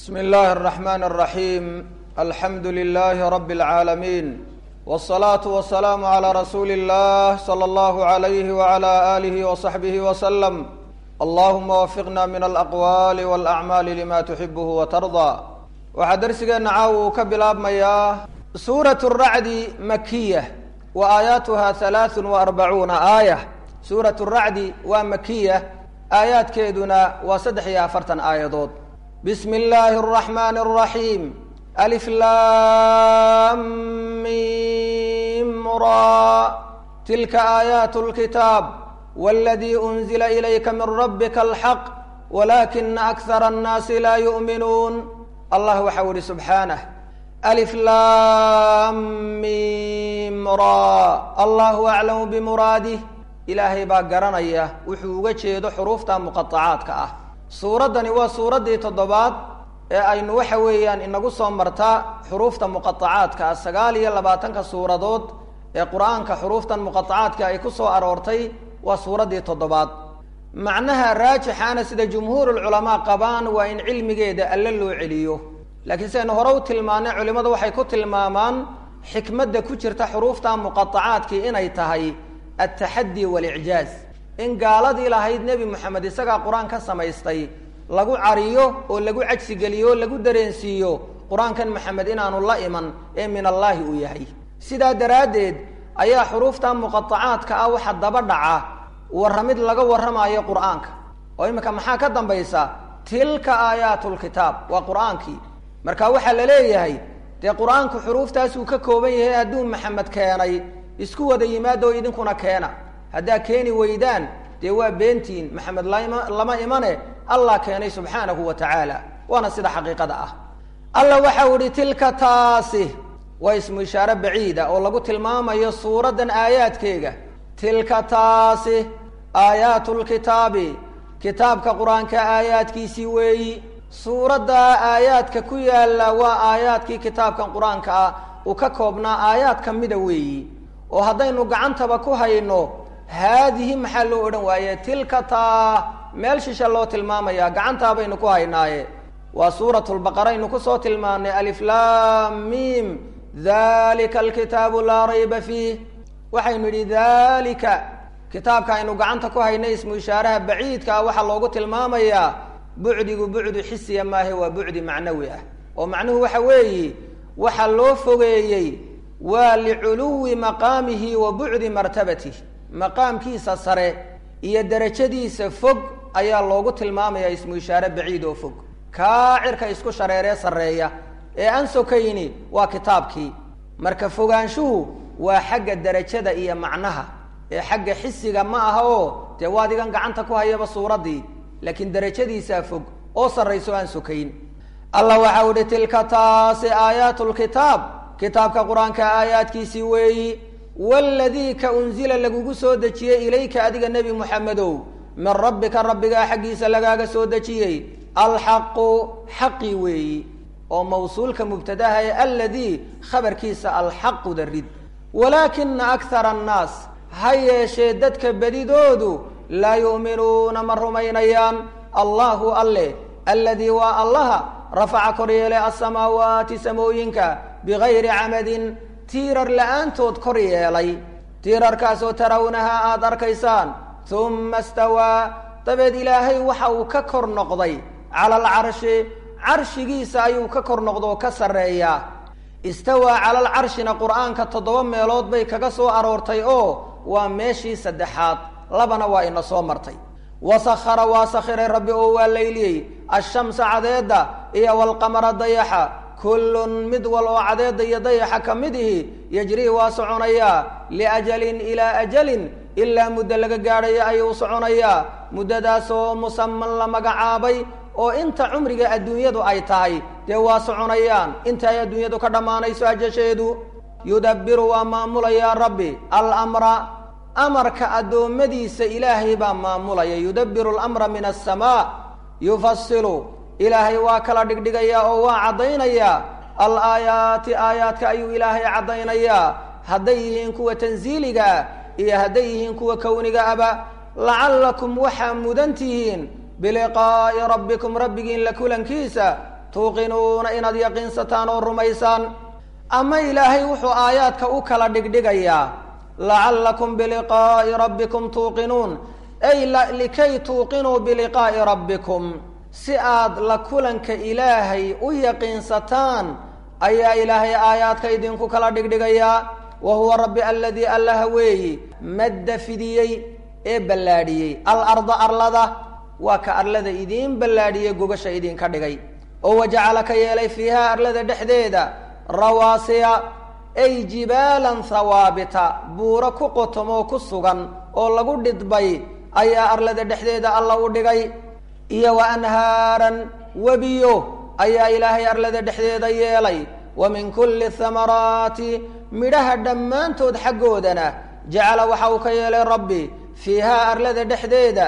بسم الله الرحمن الرحيم الحمد لله رب العالمين والصلاة والسلام على رسول الله صلى الله عليه وعلى آله وصحبه وسلم اللهم وفقنا من الأقوال والأعمال لما تحبه وترضى waxaa darsigeena caawa uu ka bilaabmayaa suurat racdi makiya wa aayaatuha halaaثun wa arbacuuna aaya suurat racdi waa makiya aayaadkeeduna waa saddex iyo afartan aayadood bismi illaahi الرaxmani الraxiim alif lam mim ra tilka aayaat اlkitaab wاladii unzila ilayka min rabika alxaq walakina akthara الnaasi laa yu'minuun allah waxau ihi subxaanah alif lam mim ra allahu aclamu bimuraadih ilaahay baa garanaya wuxuu uga jeedo xuruufta muqaacaadka ah suuraddani waa suuraddii toddobaad ee aynu waxa weeyaan inagu soo martaa xuruufta muqaacaadka ah sagaal iyo labaatanka suuradood ee qur-aanka xuruuftan muqaacaadka ay ku soo aroortay waa suuraddii toddobaad macnaha raajixaana sida jumhuurulculamaa qabaan waa in cilmigeeda alle loo celiyo laakiin sidaynu hore u tilmaanay culimmadu waxay ku tilmaamaan xikmadda ku jirta xuruufta muqaacaadkii inay tahay altaxaddi waalicjaaz in gaaladii lahayd nebi moxamed isagaa qur-aan ka samaystay lagu cariyo oo lagu cajsigeliyo o lagu dareensiiyo qur-aankan maxamed inaanu la iman ee min allaahi uu yahay sidaa daraaddeed ayaa xuruufta muqaacaadka ah waxa daba dhaca warramid laga warramaayo qur-aanka oo iminka maxaa ka dambaysa tilka aayaatu lkitaab waa qur-aankii marka waxaa la leeyahay dee qur-aanku xuruuftaasuu ka kooban yahay hadduu maxamed keenay isku wada yimaado idinkuna keena haddaa keeni weydaan dee waa beentiin maxamed lama lama imane allah keenay subxaanahu wa tacaala waana sida xaqiiqada ah alla waxau ihi tilka taasi waa ismu ishaare baciida oo lagu tilmaamayo suuraddan aayaadkeega tilka taasi aayaatu lkitaabi kitaabka qur-aanka aayaadkiisii weeyi suuradda aayaadka ku yaalla waa aayaadkii kitaabkan qur-aanka ah uu ka koobnaa aayaad ka mida weeyi oo haddaynu gacantaba ku hayno haadihi maxaa loo odhan waaye tilka taa meel shisha loo tilmaamaya gacantaa baynu ku haynaaye waa suurat lbaqara aynu kusoo tilmaanay alif lam mim dalika alkitaabu laa rayba fiih waxaynu idhi dalika kitaabka aynu gacanta ku haynay ismu ishaaraha baciidka ah waxaa loogu tilmaamayaa bucdigu bucdu xisiya maahe waa bucdi macnawi ah oo macnuhu waxa weeyi waxaa loo fogeeyey waa liculuwi maqaamihi wa bucdi martabatih maqaamkiisa sare iyo derajadiisa fog ayaa loogu tilmaamayaa ismu ishaare baciid oo fog kaa cirka isku shareeree sarreeya ee aan sokayni waa kitaabkii marka fogaanshuhu waa xagga derajada iyo macnaha ee xagga xisiga ma aha oo dee waadigan gacanta ku hayaba suuraddii laakiin derajadiisaa fog oo sarrayso aan sokayn allah waxau ihi tilka taasi aayaatu lkitaab kitaabka qur-aanka aayaadkiisii weeyi waladii ka unzila lagugu soo dejiyey ilayka adiga nebi moxamedow min rabbika rabbigaa xaggiisa lagaaga soo dejiyey alxaqu xaqi weeyi oo mawsuulka mubtadaha ee aladii khabarkiisa alxaqu darid walaakina akthara annaas ha yeeshee dadka bedidoodu laa yu'minuuna ma rumaynayaan allahu alle aladii waa allaha rafaca kor yeelay alsamaawaati samooyinka bigayri camadin tiirar la-aantood kor yeelay tiirarkaasoo tarawnahaa aada arkaysaan uma stawaa dabeed ilaahay waxa uu ka kor noqday cala alcarshi carshigiisa ayuu ka kor noqdoo ka sarreeyaa istawaa cala alcarshina qur-aanka toddoba meelood bay kaga soo aroortay oo waa meeshii saddexaad labana waa ina soo martay wasakhara waa sakhiray rabbi oo waa layliyey ashamsa cadeedda iyo walqamara dayaxa kullun mid wal oo cadeedda iyo dayaxa ka mid ihi yajrii waa soconayaa liajalin ilaa ajalin ilaa muddo laga gaadhaya ayuu soconayaa muddadaasoo musaman la magacaabay oo inta cumriga adduunyadu ay tahay dee waa soconayaan inta ay adduunyadu ka dhammaanayso ajasheedu yudabbiru waa maamulayaa rabbi almra amarka addoommadiisa ilaahay baa maamulaya yudabbiru alamra min asamaa yufasilu ilaahay waa kala dhigdhigayaa oo waa caddaynayaa alaayaati aayaadka ayuu ilaahay caddaynayaa hadday yihiin kuwa tansiiliga ah iyo hadday yihiin kuwa kowniga aba lacallakum waxaa mudan tihiin biliqaa'i rabbikum rabbigiin la kulankiisa tuuqinuuna inaad yaqiinsataan oo rumaysaan ama ilaahay wuxuu aayaadka u kala dhigdhigayaa lacallakum biliqaa'i rabbikum tuuqinuun ay likay tuuqinuu biliqaa'i rabbikum si aad la kulanka ilaahay u yaqiinsataan ayaa ilaahay aayaadka idinku kala dhigdhigayaa wa huwa rabbi aladii allaha weeyi madda fidiyey ee ballaadhiyey alarda arlada waa ka arlada idiin ballaadhiyey gogasha idinka dhigay oo wajacala ka yeelay fiiha arlada dhexdeeda rawaasiya ay jibaalan hawaabita buuro ku qotomoo ku sugan oo lagu dhidbay ayaa arlada dhexdeeda alla u dhigay iyo wa anhaaran webiyo ayaa ilaahay arlada dhexdeeda yeelay wa min kulli thamaraati midhaha dhammaantood xaggoodana jacala waxa uu ka yeelay rabbi fiihaa arlada dhexdeeda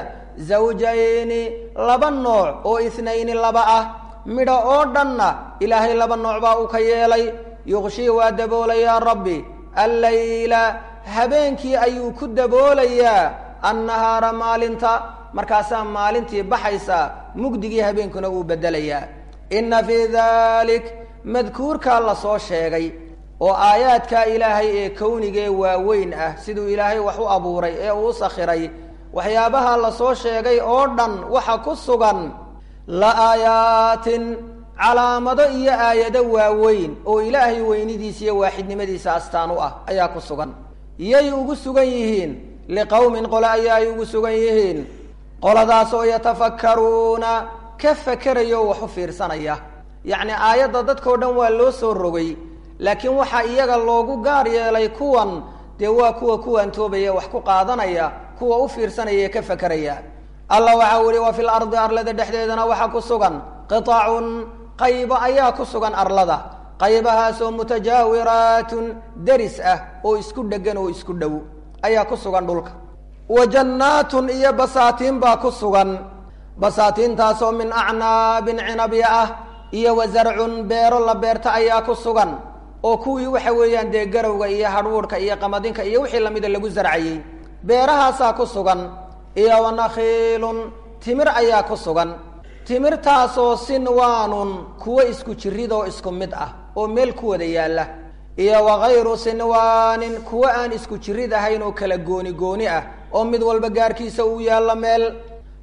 zawjayni laba nooc oo ithnayni laba ah midho oo dhanna ilaahay laba nooc baa uu ka yeelay yuqshii waa daboolayaa rabbi allayla habeenkii ayuu ku daboolayaa annahaara maalinta markaasaa maalintii baxaysaa mugdigii habeenkuna uu beddelayaa inna fii dalik madkuurkaa la soo sheegay oo aayaadkaa ilaahay ee kownigee waaweyn ah siduu ilaahay wax u abuuray ee uu sakhiray waxyaabaha la soo sheegay oo dhan waxa ku sugan la aayaatin calaamado iyo aayado waaweyn oo ilaahay weynidiisa iyo waaxidnimadiisa astaan u ah ayaa ku sugan yay ugu sugan yihiin liqowmin qole ayaa ay ugu sugan yihiin qoladaas oo yatafakkaruuna ka fakeraya oo wax u fiirsanaya yacni aayadda dadkao dhan waa loo soo rogay laakiin waxaa iyaga loogu gaar yeelay kuwan dee waa kuwa kuwaantoobaya wax ku qaadanaya kuwa u fiirsanaya ee ka fakeraya allah waxaa uhi wa fil ardi arlada dhexdeedana waxaa ku sugan qitacun qaybo ayaa ku sugan arlada qaybahaasoo mutajaawiraatun deris ah oo isku dhegan oo isku dhow ayaa ku sugan dhulka wa jannaatun iyo basaatiin baa ku sugan basaatiintaasoo min acnaabin cinabya ah iyo wa zarcun beero la beerta ayaa ku sugan oo kuwii waxa weeyaan dee garowga iyo hadhuudhka iyo qamadinka iyo wixii lamida lagu zarcayey beerahaasaa ku sugan iyo wa nakhiilun timir ayaa ku sugan timirtaasoo sinwaanun kuwo isku jirid oo isku mid ah oo meel ku wada yaalla iyo wa hayru sinwaanin kuwo aan isku jirid ahayn oo kala gooni gooni ah oo mid walba gaarkiisa uu yaallo meel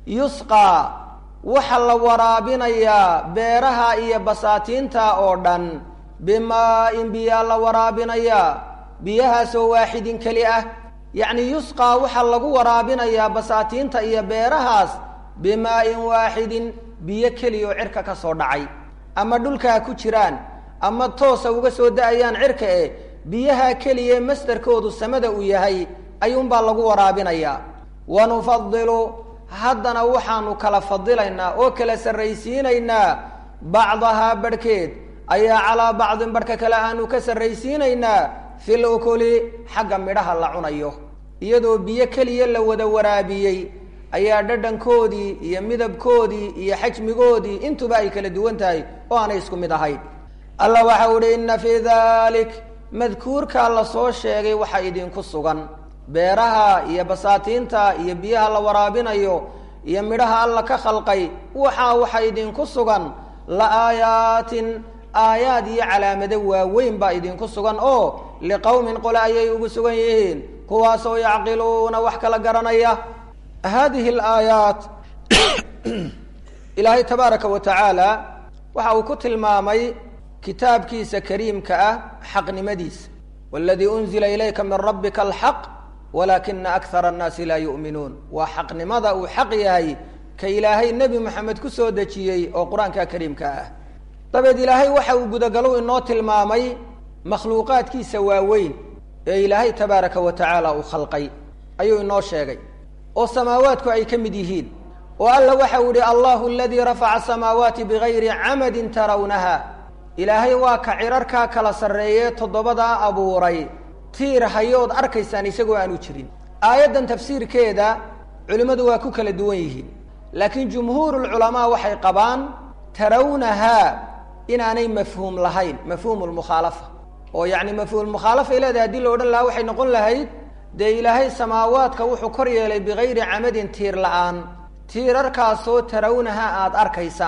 yusqaa waxaa la waraabinayaa beeraha iyo basaatiinta oo dhan bimaa-in biyaa la waraabinayaa biyahaasoo waaxidin keli ah yacni yusqaa waxaa lagu waraabinayaa basaatiinta iyo beerahaas bimaa-in waaxidin biyo keliya oo cirka ka soo dhacay ama dhulka ha ku jiraan ama toosa uga soo da-ayaan cirka e biyaha keliya masdarkoodu samada uu yahay ayuunbaa lagu waraabinayaa wa nufadilu haddana waxaanu kala fadilaynaa oo kala sarraysiinaynaa bacdahaa barhkeed ayaa calaa bacdin barhka kale aanu ka sarraysiinaynaa fil ukuli xagga midhaha la cunayo iyadoo biyo keliya la wada waraabiyey ayaa dhadhankoodii iyo midabkoodii iyo xajmigoodii intuba ay kala duwan tahay oo aanay isku mid ahayn allah waxau uhi inna fii dalik madkuurkaa la soo sheegay waxaa idinku sugan beeraha iyo basaatiinta iyo biyaha la waraabinayo iyo midhaha alla ka khalqay waxaa waxa idinku sugan la aayaatin aayaad iyo calaamado waaweyn baa idinku sugan oo liqowmin qole ayay ugu sugan yihiin kuwaasoo yacqiluuna wax kala garanaya hadihi alaayaat ilaahay tabaaraka wa tacaala waxa uu ku tilmaamay kitaabkiisa kariimka ah xaqnimadiisa waladii unzila ilayka min rabbika alxaq walaakina akthara annaasi laa yu'minuun waa xaqnimada uu xaq yahay ka ilaahay nebi moxamed ku soo dejiyey oo qur-aanka kariimka ah dabeed ilaahay waxa uu gudagalow inoo tilmaamay makhluuqaadkiisa waaweyn ee ilaahay tabaaraka wa tacaala uu khalqay ayuu inoo sheegay oo samaawaadku ay ka mid yihiin oo alla waxa uu ihi allahu aladii rafaca asamaawaati bigayri camadin tarawnaha ilaahay waa ka cirarkaa kala sarreeyee toddobadaa abuuray tiir hayood arkaysaan isagoo aanu jirin aayaddan tafsiirkeeda culimmadu waa ku kala duwan yihiin laakiin jumhuurulculamaa waxay qabaan tarawnahaa inaanay mafhuum lahayn mafhuumu lmukhaalafa oo yacni mafhuumulmukhaalafay leedahay haddii la odhan lahaa waxay noqon lahayd dee ilaahay samaawaadka wuxuu kor yeelay bigayri camadin tiir la-aan tiirarkaasoo tarawnaha aada arkaysaan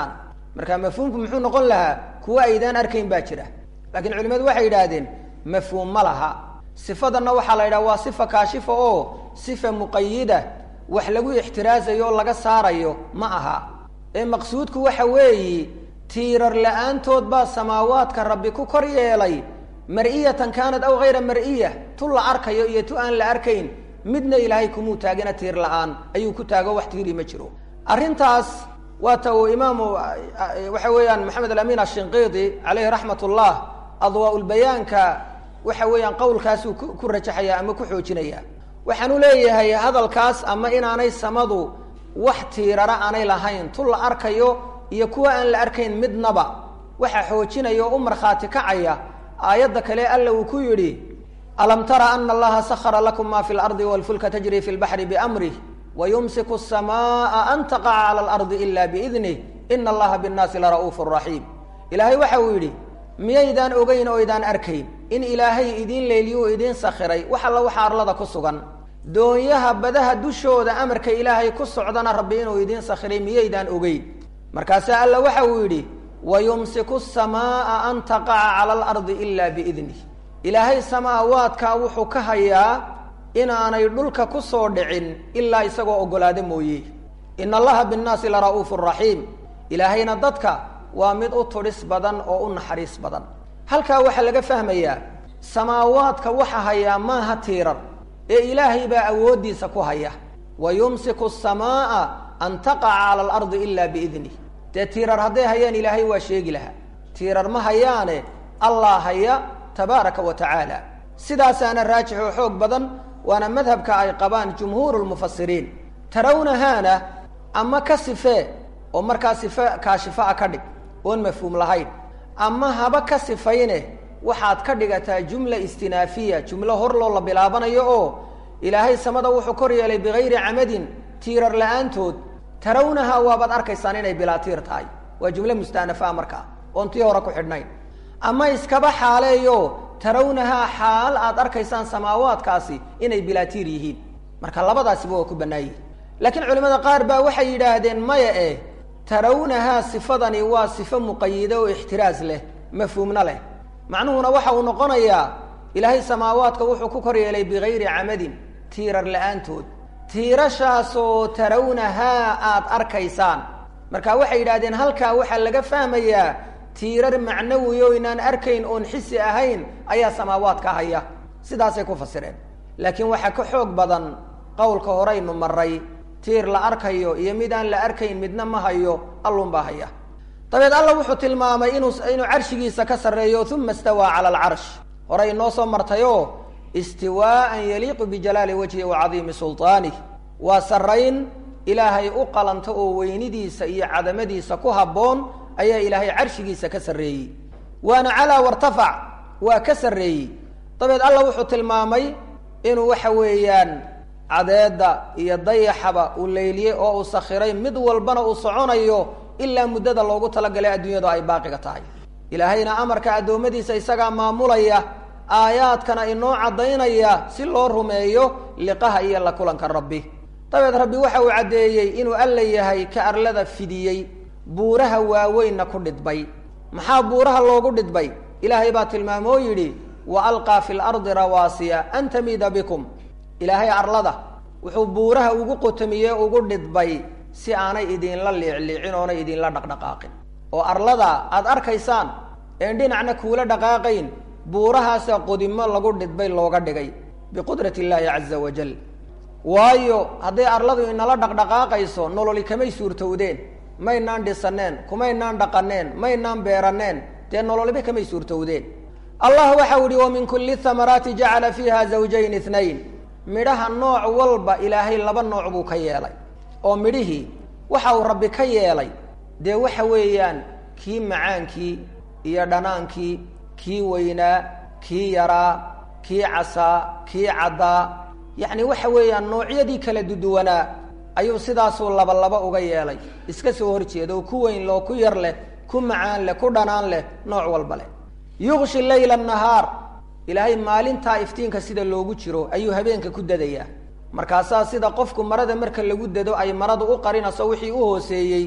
marka mafhuumku muxuu noqon lahaa kuwa aydaan arkayn baa jira laakiin culimadu waxay yidhaahdeen mafhuum ma laha sifadanna waxaa la yidhaha waa sifa kaashifa oo sifa muqayida wax lagu ixtiraasayo oo laga saarayo ma aha ee maqsuudku waxa weeyi tiirar la-aantood baa samaawaadka rabbi ku kor yeelay mar-iyatan kaanat aw hayra mar-iya tu la arkayo iyo tu aan la arkayn midna ilaahay kumuu taagina tiir la-aan ayuu ku taago wax tiiri ma jiro arrintaas waata uu imaamu waxa weeyaan maxamed alamin ashinqiidi caleyhi raxmat ullah adwaa-ulbayaanka waxa weeyaan qowlkaasuu ku rajaxaya ama ku xoojinaya waxaan u leeyahay hadalkaas ama inaanay samadu wax tiirara aanay lahayn tu la arkayo iyo kuwa aan la arkayn midnaba waxa xoojinaya oo u markhaati kacaya aayadda kale alla uu ku yidhi alam tara ana allaha sahara lakum ma fi lardi walfulka tajri fi lbaxri biamrih wayumsiku asamaa an taqaca cala alardi ila biidnih ina allaha binnaasi lara'uufu raxiim ilaahay waxa uu yidhi miyaydaan ogeyn oo ydaan arkayn in ilaahay idiin leeliyuu idiin sakhiray wax alla waxa arlada ku sugan doonyaha badaha dushooda amarka ilaahay ku socdana rabbi inuu idiin sakhiray miyaydaan ogeyn markaasaa alla waxa uu yidhi wayumsiku asamaa an taqaca cala alardi ila biidnih ilaahay samaawaadkaa wuxuu ka hayaa inaanay dhulka ku soo dhicin ilaa isagoo oggolaado mooye ina allaha binnaasi lara'uufu raxiim ilaahayna dadka waa mid u tudhis badan oo u naxariis badan halkaa waxaa laga fahmayaa samaawaadka waxa hayaa maaha tiirar ee ilaahay baa awooddiisa ku haya wa yumsiku asamaa an taqaca cala alardi ila biidnih dee tiirar hadday hayaan ilaahay waa sheegi lahaa tiirar ma hayaane allah haya tabaaraka wa tacaala sidaasaana raajix oo xoog badan waana madhabka ay qabaan jumhuuru lmufasiriin tarawnahaana ama ka sifee oo markaa sife kaashifaa ka dhig oon mafhuum lahayn ama haba ka sifayne waxaad ka dhigataa jumla istinaafiya jumlo hor loo la bilaabanayo oo ilaahay samada wuxuu kor yeelay bigayri camadin tiirar la-aantood tarawnahaa waabaad arkaysaan inay bilaa tiir tahay waa jumle mustaanafaa markaa oon tii hore ku xidhnayn ama iskaba xaaleeyo tarawnahaa xaal aad arkaysaan samaawaadkaasi inay bilaa tiir yihiin marka labadaasiba waa ku bannaayihin laakiin culimada qaar baa waxay yidhaahdeen maya eh tarawnahaa sifadani waa sifo muqayida oo ixtiraas leh mafhuumna leh macnuhuna waxa uu noqonayaa ilaahay samaawaadka wuxuu ku kor yeelay bigayri camadin tiirar la-aantood tiirashaasoo tarawnahaa aad arkaysaan marka waxay yidhahdeen halkaa waxaa laga fahmayaa tiirar macnawi oo inaan arkayn oon xisi ahayn ayaa samaawaadka haya sidaasay ku fasireen laakiin waxaa ka xoog badan qowlka horeynu maray tiir la arkayo iyo mid aan la arkayn midna ma hayo allunbaa haya dabeed alla wuxuu tilmaamay inuu inuu carshigiisa ka sarreeyo uma istawaa cala alcarsh horey noo soo martayoo istiwaaan yaliiqu bijalaali wajhi wa cadiimi sulطaanih waa sarrayn ilaahay u qalanto oo weynidiisa iyo cadamadiisa ku habboon ayaa ilaahay carshigiisa ka sarreeyey waana calaa wartafac waa ka sarreeyey dabeed alla wuxuu tilmaamay inuu waxa weeyaan cadeedda iyo dayaxaba uu leyliyey oo uu sakhiray mid walbana uu soconayo ilaa muddada loogu talagalay adduunyadu ay baaqiga tahay ilaahayna amarka addoommadiisa isagaa maamulaya aayaadkana inoo caddaynaya si loo rumeeyo liqaha iyo la kulanka rabbi dabeed rabbi waxa uu caddeeyey inuu alla yahay ka arlada fidiyey buuraha waaweynna ku dhidbay maxaa buuraha loogu dhidbay ilaahay baa tilmaamoo yidhi wa alqaa fi lardi rawaasiya an tamiida bikum ilaahay arlada wuxuu buuraha ugu qotamiyey ugu dhidbay si aanay idinla liicliicin oonay idinla dhaqdhaqaaqin oo arlada aada arkaysaan een dhinacna kuula dhaqaaqayn buurahaasa qodimo lagu dhidbay looga dhigay biqudrat illaahi caza wajal waayo hadday arladu inala dhaqdhaqaaqayso nololi kamay suurtowdeen maynaan dhisaneen kumaynaan dhaqaneen maynaan beeraneen dee nololiba kamay suurtowdeen allah waxau ihi wa min kulli thamaraati jacala fiiha zawjayn ithnayn midhaha nooc walba ilaahay laba nooc buu ka yeelay oo midhihii waxa uu rabbi ka yeelay dee waxa weeyaan kii macaankii iyo dhanaankii kii weynaa kii yaraa kii casaa kii caddaa yacni waxa weeyaan noocyadii kala duduwanaa ayuu sidaasuu laba laba uga yeelay iska soo horjeeda oo ku weyn loo ku yar leh ku macaan leh ku dhanaan leh nooc walba leh yuqshi layla nahaar ilaahay maalintaa iftiinka sida loogu jiro ayuu habeenka ku dadayaa markaasaa sida qofku marada marka lagu dado ay maradu u qarinayso wixii u hooseeyey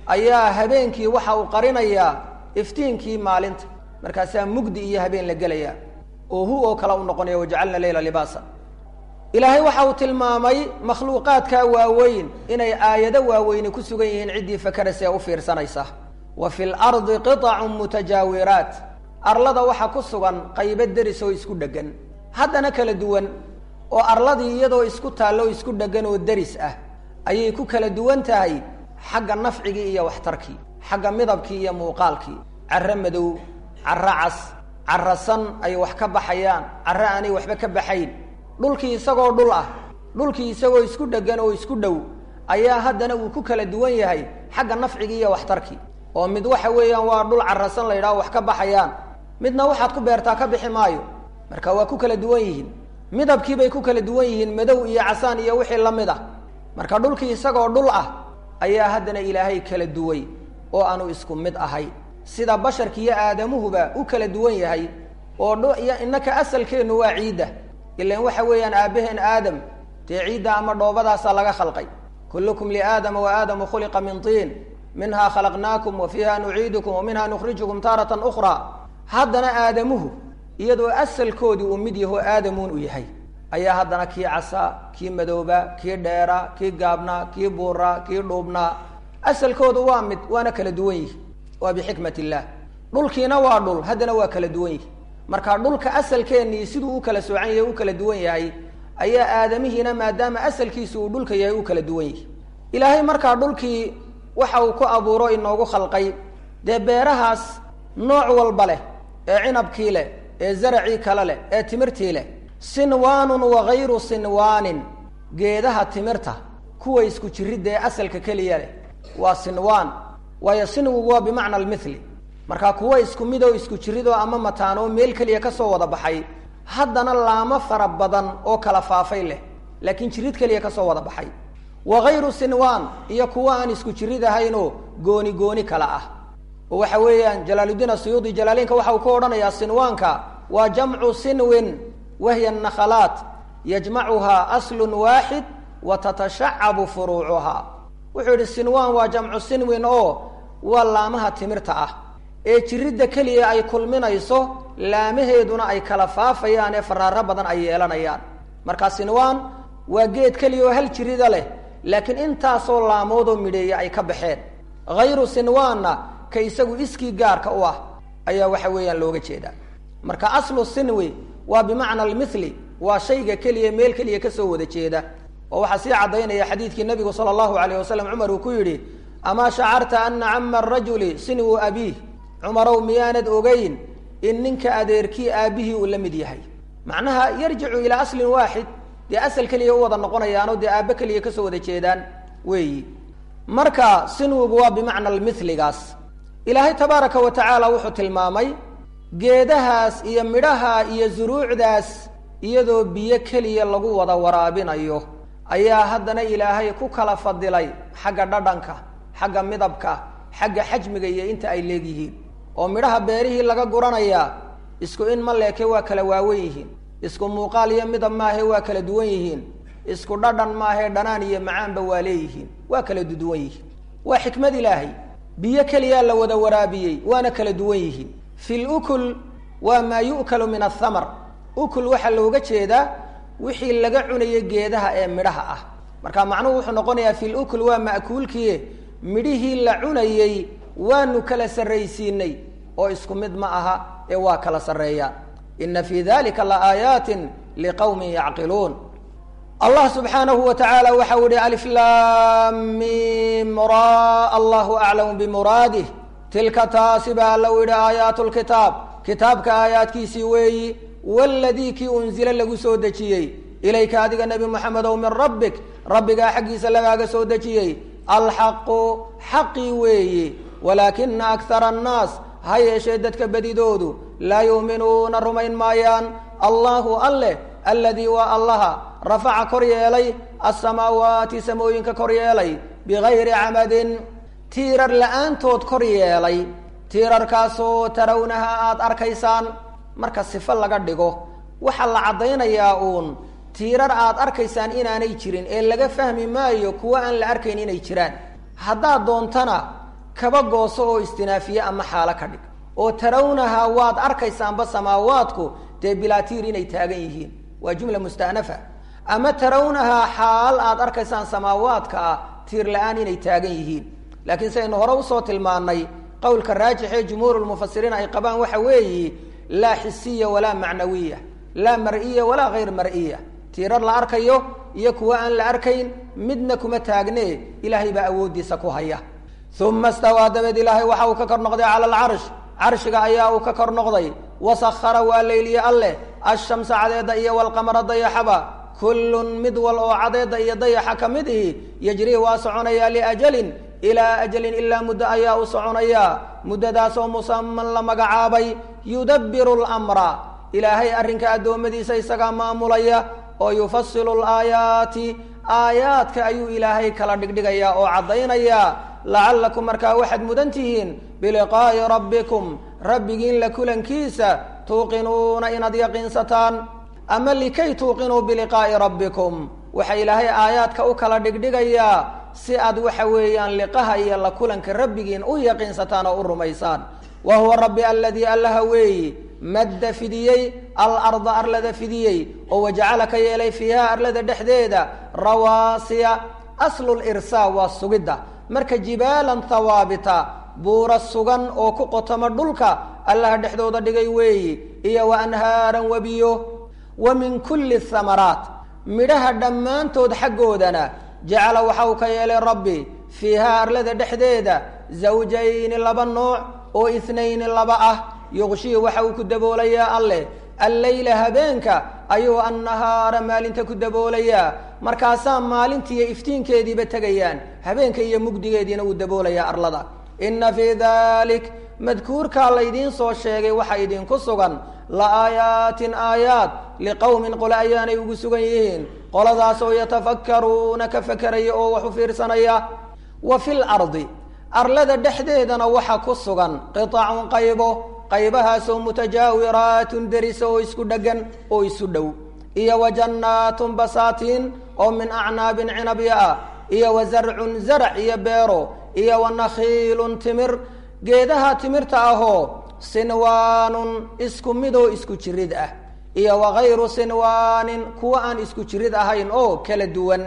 ayaa habeenkii waxa uu qarinayaa iftiinkii maalinta markaasaa mugdi iyo habeen la gelayaa oo hu oo kale u noqonaya wajacalna leyla libaasa ilaahay waxa uu tilmaamay makhluuqaadkaa waaweyn inay aayado waaweyni ku sugan yihiin ciddii fakaraysa ee u fiirsanaysa wa fi lardi qitacun mutajaawiraat arlada waxaa ku sugan qaybo deris oo isku dheggan haddana kala duwan oo arladii iyadoo isku taallo oo isku dheggan oo deris ah ayay ku kala duwan tahay xagga nafcigii iyo waxtarkii xagga midabkii iyo muuqaalkii carro madow carro cas carro san ay wax ka baxayaan carro aanay waxba ka baxayn dhulkii isagoo dhul ah dhulkii isagoo isku dheggan oo isku dhow ayaa haddana uu ku kala duwan yahay xagga nafcigii iyo waxtarkii oo mid waxa weeyaan waa dhul carrasan la yidhaho wax ka baxayaan midna waxaad ku beertaa ka bixi maayo marka waa ku kala duwan yihiin midabkiibay ku kala duwan yihiin madow iyo casaan iyo wixii la mid ah marka dhulkii isagoo dhul ah ayaa haddana ilaahay kala duway oo aanu isku mid ahay sida basharki iyo aadamuhuba u kala duwan yahay oo innaka asalkeennu waa ciidda ilan waxa weeyaan aabbaheen aadam dee ciidda ama dhoobadaasaa laga khalqay kullukum liaadama wa aadamu khuliqa min tiin minhaa khalaqnaakum wa fiiha nuciidukum wa minha nukhrijukum taaratan ukhraa haddana aadamuhu iyadoo asalkoodii uu mid yaho aadamuun u yahay ayaa haddana kii casaa kii madooba kii dheera kii gaabnaa kii buuraa kii dhuubnaa asalkoodu waa mid waana kala duwan yihi waa bixikmat illah dhulkiina waa dhul haddana waa kala duwan yihi marka dhulka asalkeennii siduu u kala soocan yahay u kala duwan yahay ayaa aadamihiina maadaama asalkiisu uu dhulka yahay u kala duwan yihi ilaahay markaa dhulkii waxa uu ku abuuro inoogu khalqay dee beerahaas nooc walba leh ee cinabkii leh ee zaracii kale leh ee timirtii leh sinwaanun wagayru sinwaanin geedaha timirta kuwa isku jiridda ee asalka keliya leh waa sinwaan waayo sinwigu waa bimacna almithli markaa kuwa isku mid oo isku jiridoo ama mataanoo meel keliya kasoo wada baxay haddana laamo fara badan oo kala faafay leh laakiin jirid keliya kasoo wada baxay wagayru sinwaan iyo kuwa aan isku jirid ahaynoo gooni gooni kala ah oo waxa weeyaan jalaaludiin asuyuudi jalaaliinka waxa uu ka odhanayaa sinwaanka waa jamcu sinwin wahiya nakhalaat yajmacuhaa aslun waaxid wa tatashacabu furuucuhaa wuxuu yidhi sinwaan waa jamcu sinwin oo waa laamaha timirta ah ee jiridda keliya ay kulminayso laamaheeduna ay kala faafayaan ee faraaro badan ay yeelanayaan marka sinwaan waa geed keliya oo hal jirida leh laakiin intaasoo laamoodoo midheeya ay ka baxeen hayru sinwaanna ka isagu iskii gaarka u ah ayaa waxa weeyaan looga jeedaa marka aslu sinwi waa bimacna almithli waa shayga keliya meel keliya kasoo wada jeeda oo waxaa sii caddaynaya xadiidkii nabigu sala allahu alayh wasalam cumar uu ku yidhi amaa shacarta ana cama arajuli sinwu abiih cumarow miyaanad ogeyn in ninka adeerkii aabbihii uu la mid yahay macnaha yarjicu ilaa aslin waaxid dee asal keliya u wada noqonayaanoo dee aabbe keliya kasoo wada jeedaan weeyi marka sinwigu waa bimacna almithligaas ilaahay tabaaraka wa tacaala wuxuu tilmaamay geedahaas iyo midhaha iyo zuruucdaas iyadoo biyo keliya lagu wada waraabinayo ayaa haddana ilaahay ku kala fadilay xagga dhadhanka xagga midabka xagga xajmiga iyo inta ay leegyihiin oo midhaha beerihii laga guranayaa isku in ma leeke waa kala waawen yihiin isku muuqaal iyo midab maahe waa kala duwan yihiin isku dhadhan maahe dhanaan iyo macaanba waa leeyihiin waa kala duduwan yihiin waa xikmad ilaahay biyo keliyaa la wada waraabiyey waana kala duwan yihiin fi lukul waa maa yu'kalu min athamar ukul waxaa looga jeedaa wixii laga cunayo geedaha ee midhaha ah marka macnuhu wuxuu noqonayaa fi lukul waa ma'kuulkii midhihii la cunayey waanu kala sarraysiinay oo isku mid ma aha ee waa kala sarreeyaan ina fi dalika la aayaatin liqawmin yacqiluun allah subxaanahu wa tacaala waxa u yihi aliflamim ra allahu aclamu bimuraadih tilka taasi baa alla u yidhi aayaatu lkitaab kitaabka aayaadkiisii weeyi waladii kii unzila lagu soo dejiyey ilayka adiga nebi moxamedow min rabbik rabbigaa xaggiisa lagaaga soo dejiyey alxaqu xaqii weeyi walaakina akara annaas ha yeeshee dadka bedidoodu laa yuuminuuna rumayn maayaan allahu alleh aladii waa allaha rafaca kor yeelay asamaawaati samooyinka kor yeelay bigayri camadin tiirar la-aantood kor yeelay tiirarkaasoo tarawnaha aada arkaysaan marka sifo laga dhigo waxaa la caddaynayaa uun tiirar aad arkaysaan inaanay jirin ee laga fahmi maayo kuwo aan la arkayn inay jiraan haddaad doontana kaba gooso oo istinaafiye ama xaalo ka dhig oo tarawnahaa waad arkaysaanba samaawaadku dee bilaatiir inay taagan yihiin waa jumla musta'nafa ama tarawnahaa xaal aad arkaysaan samaawaadka ah tiir la-aan inay taagan yihiin laakiin sidaynu hore usoo tilmaanay qowlka raajix ee jumhuurulmufasiriin ay qabaan waxa weeyi laa xisiya walaa macnawiya laa mar'iya walaa hayr mar'iya tiirar la arkayo iyo kuwa aan la arkayn midna kuma taagne ilaahay baa awooddiisa ku haya uma stawaa dabeed ilaahay waxa uu ka kor noqday cala alcarsh carshiga ayaa uu ka kor noqday wasahara waa leyliye alleh ashamsa cadeedda iyo walqamara dayaxaba kullun mid wal oo cadeedda iyo dayaxa ka mid ihi yajrii waa soconayaa liajalin ilaa ajalin ilaa muddo ayaa u soconayaa muddadaasoo musaman la magacaabay yudabbiru lmra ilaahay arrinka addoommadiisa isagaa maamulaya oo yufasilu laayaati aayaadka ayuu ilaahay kala dhigdhigayaa oo caddaynayaa lacallakum markaa waxaad mudan tihiin biliqaa'i rabbikum rabbigiin la kulankiisa tuuqinuuna inaad yaqiinsataan ama likay tuuqinuu biliqaa'i rabbikum waxa ilaahay aayaadka u kala dhigdhigayaa si aad waxa weeyaan liqaha iyo la kulanka rabbigiin u yaqiinsataan oo u rumaysaan wa huwa rabbi aladii allaha weeyi madda fidiyey alarda arlada fidiyey oo wajacala ka yeelay fiiha arlada dhexdeeda rawaasiya aslulirsaa waa sugidda marka jibaalan hawaabita buura sugan oo ku qotoma dhulka allaha dhexdooda dhigay weeyi iyo wa anhaaran webiyo wa min kulli thamaraat midhaha dhammaantood xaggoodana jacala waxa uu ka yeelay rabbi fiihaa arlada dhexdeeda zawjayni laba nooc oo ithnayni laba ah yuqshii waxa uu ku daboolayaa alleh alleyla habeenka ayuu annahaara maalinta ku daboolayaa markaasaa maalintiiyo iftiinkeediiba tegayaan habeenka iyo mugdigeediina uu daboolayaa arlada inna fii dalik madkuurkaa laydiin soo sheegay waxa idinku sugan la aayaatin aayaad liqowmin qole ayaanay ugu sugan yihiin qoladaas oo yatafakkaruuna ka fakeraya oo wax u fiirsanaya wa fil ardi arlada dhexdeedana waxa ku sugan qitacun qaybo qaybahaasoo mutajaawiraatun derisa oo isku dheggan oo isu dhow iyo wa jannaatun basaatiin oo min acnaabin cinabya ah iyo wa zarcun zarac iyo beero iyo wa nakhiilun timir geedaha timirta ahoo sinwaanun isku midoo isku jirid ah iyo wa hayru sinwaanin kuwa aan isku jirid ahayn oo kala duwan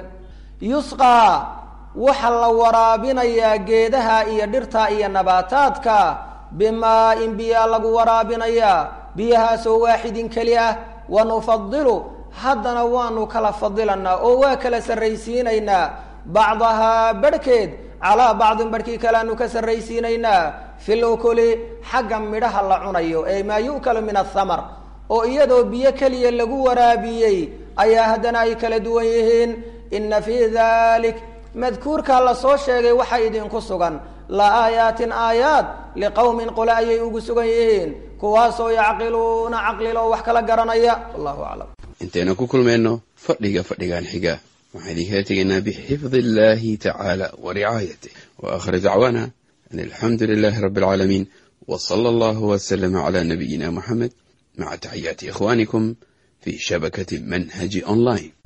yusqaa waxa la waraabinayaa geedaha iyo dhirta iyo nabaataadka bimaa-in biyaa lagu waraabinayaa biyahaasoo waaxidin keli ah wa nufadilu haddana waanu kala fadilanaa oo waa kala sarraysiinaynaa bacdahaa barhkeed calaa bacdin barhkii kaleanu ka sarraysiinaynaa fil ukuli xagga midhaha la cunayo ee maa yu'kalu min athamar oo iyadoo biyo keliya lagu waraabiyey ayaa haddana ay kala duwan yihiin inna fii dalik madkuurkaa la soo sheegay waxaa idinku sugan la aayaatin aayaad liqowmin qole ayay ugu sugan yihiin kuwaasoo yacqiluuna caqliloo wax kala garanaya wallahu aclam intaynu ku kulmayno fadhiga fadhigan xiga waxaan idinkala tegaynaa bixifdi illahi tacaala wa ricaayatih wa aakhir dacwaana an alxamdu lilahi rabbi alcaalamiin w sala allahu waslama cala nabiyina muxamed maca taxiyaati ikhwanikum fi shabakati manhaji online